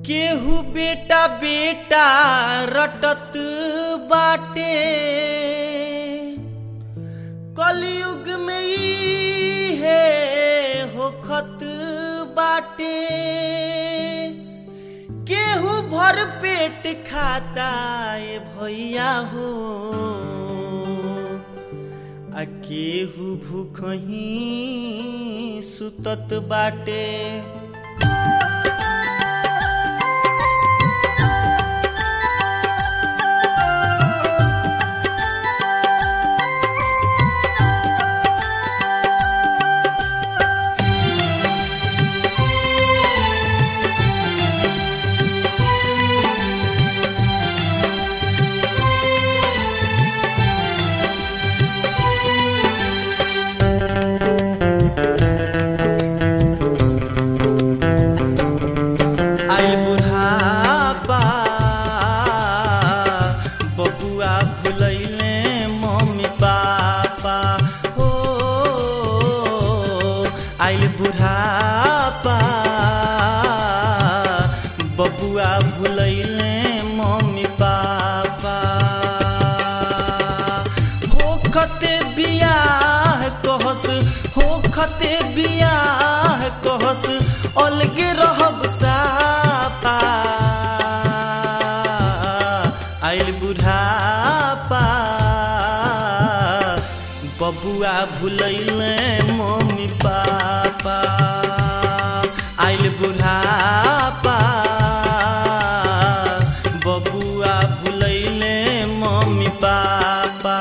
केहू बेटा बेटा रटत बाटे कलयुग में ई है होखत बाटे केहू भर पेट खाता ए भैया हो आ केहू भूखही सुतत बाटे आइल बुढ़ापा बबुआ भुलैले मम्मी पापा हो आइल बुढ़ापा बबुआ भुलैले मम्मी पापा होखते बियाह कहस होखते बियाह कहस अलगे रहब सापा आइल बुढ़ापा बबुआ भुलैले मम्मी पापा आइल बुढ़ापा बबुआ भुलैले मम्मी पापा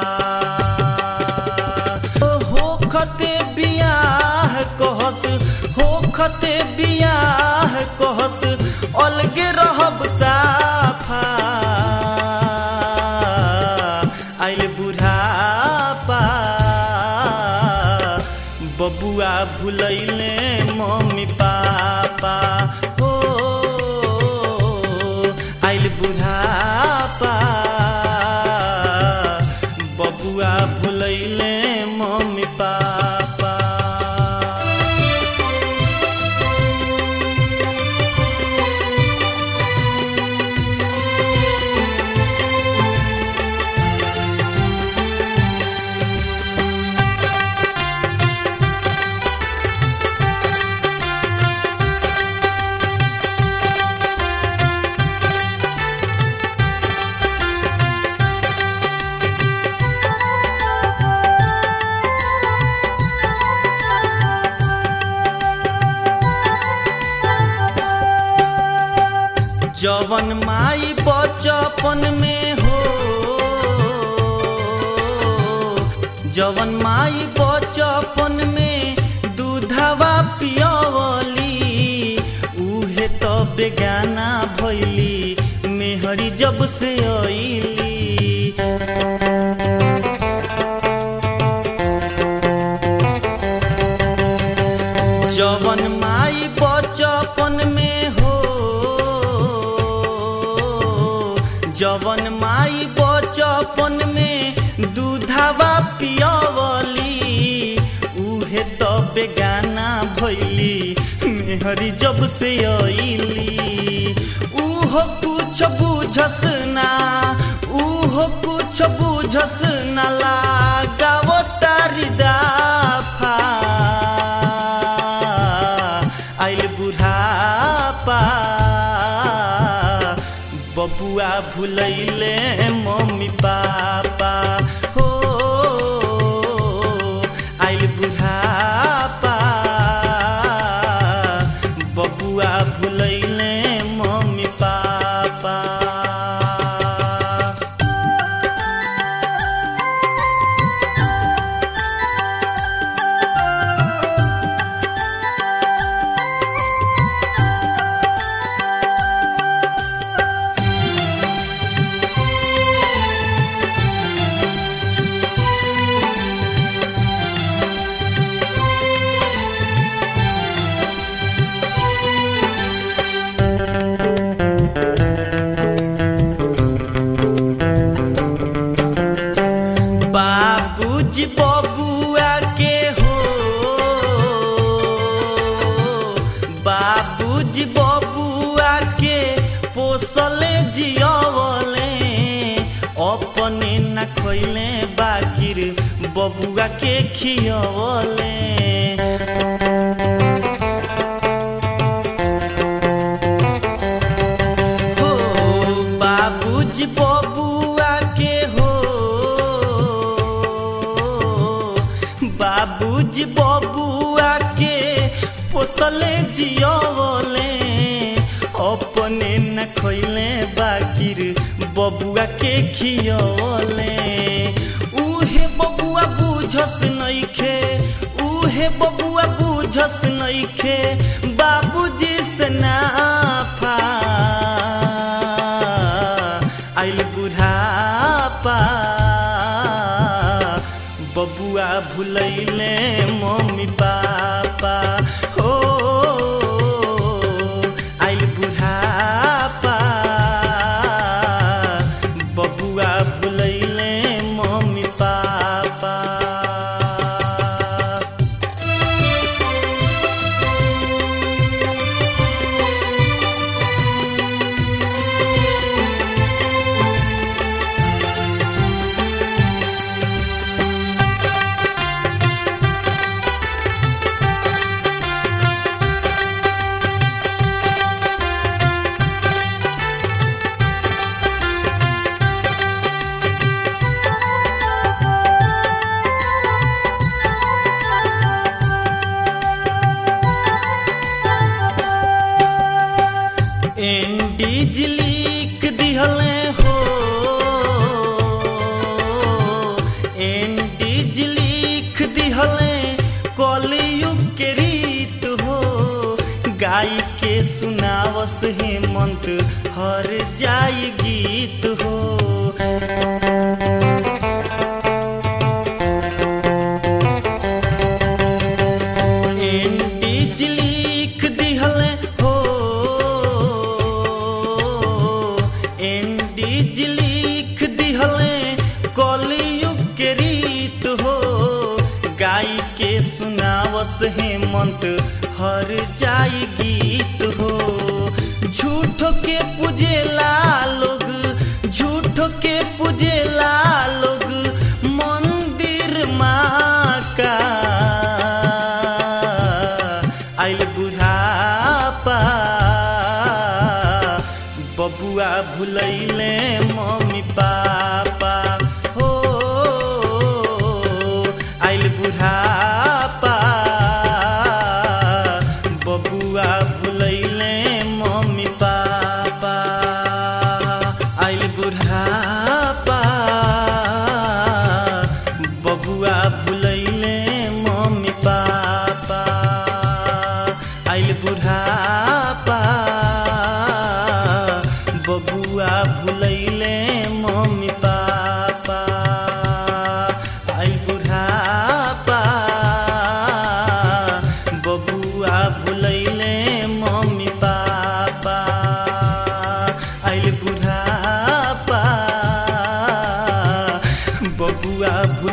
होखते बियाह कहस होखते बियाह कहस अलगे रहब साफा आइल बुढ़ापा बबुआ भुलैले मम्मी पापा हो आइल बुढ़ापा बबुआ भुलैले मम्मी पापा जवन माई बचपन में हो जवन माई बचपन में दूधवा पियवली उहे तो बेगाना भैली मेहरी जब से अइली जवन माई बचपन में हो जवन माई बचपन में दूधवा पियवली उहे तो बेगाना भैली मेहरी जब से अइली उहो कुछ बुझस ना उहो कुछ बुझस ना लगाव तारी दाफा आइल बुढ़ापा बबुआ भुलैले मम्मी पापा हो आइल बुढ़ापा बबुआ भुलैले मम्मी पापा बबुआ के खियवले हो बाबूजी बबुआ के हो बाबूजी बबुआ के पोसले जियवले अपने न खैले बाकिर बबुआ के खियवले उहे बबुआ बुझस नइखे उहे बबुआ बुझस नइखे बाबूजी से नाफा आइल बुढ़ापा बबुआ भुलैले मम्मी पापा हो आइल बुढ़ापा बबुआ भुलैले मम्मी पापा एंडीज लिख दिहले हो एंडीज लिख दिहले कलयुग के रीत हो गाय के सुनावस हेमंत हर जाई गीत हो एंडीज लिख दिहले हो एंडीज लिख दिहले कलयुग के रीत हो गाय के सुनावस हेमंत हर जाई गीत हो झूठ के पूजेला लोग झूठ के पूजेला लोग मंदिर माँ का आइल बुढ़ापा बबुआ भुलैले मम्मी पापा हो आइल बुढ़ापा बबुआ भुलैले मम्मी पापा आइल बुढ़ापा बबुआ भुलैले मम्मी पापा आइल बुढ़ापा बबुआ भुलैले मम्मी पापा आइल बुढ़ापा बबुआ भुलैले मम्मी पापा आइल बुढ़ापा बबुआ भुल